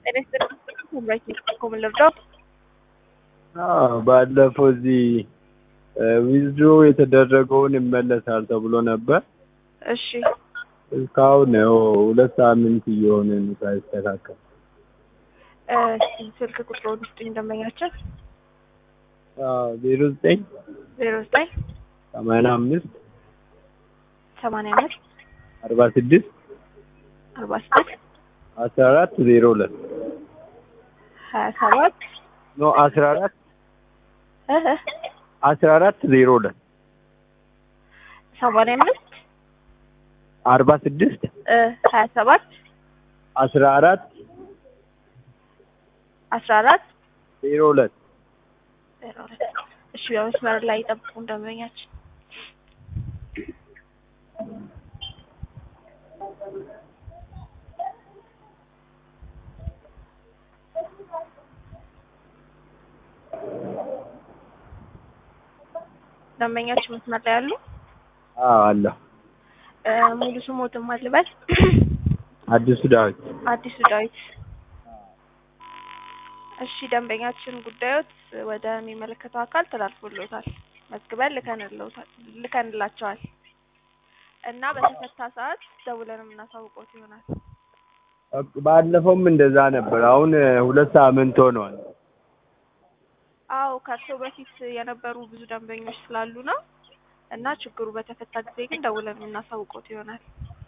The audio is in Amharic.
ጤና ይስጥልኝ። መምራት ኮምን ልርዳው? አዎ ባለፈው እዚህ ዊዝድሮ የተደረገውን ይመለሳል ተብሎ ነበር። እሺ እስካሁን ያው ሁለት ሳምንት እየሆነ ነው ሳይስተካከል። እስኪ ስልክ ቁጥሩን ስጡኝ ደንበኛችን። ዜሮ ዘጠኝ ዜሮ ዘጠኝ ሰማንያ አምስት ሰማንያ አምስት አርባ ስድስት አርባ ስድስት አስራ አራት ዜሮ ሁለት ሀያ ሰባት ኖ አስራ አራት እህ አስራ አራት ዜሮ ሁለት ሰማንያ አምስት አርባ ስድስት እ ሀያ ሰባት አስራ አራት አስራ አራት ዜሮ ሁለት ዜሮ ሁለት እሺ በመስመር ላይ ይጠብቁን ደንበኛችን። ደንበኛችን መስመር ላይ ያሉ አዎ አለሁ። እ ሙሉ ስሞትን ማልበል አዲሱ ዳዊት አዲሱ ዳዊት። እሺ ደንበኛችን ጉዳዮት ወደሚመለከተው አካል ተላልፎልዎታል። መዝግበን ልከንልዎታል ልከንላቸዋል እና በተፈታ ሰዓት ደውለን የምናሳውቅዎት ይሆናል። ባለፈውም እንደዛ ነበር። አሁን ሁለት ሳምንት ሆኗል። አዎ ከእርስዎ በፊት የነበሩ ብዙ ደንበኞች ስላሉ ነው እና ችግሩ በተፈታ ጊዜ ግን ደውለን የምናሳውቅዎት ይሆናል።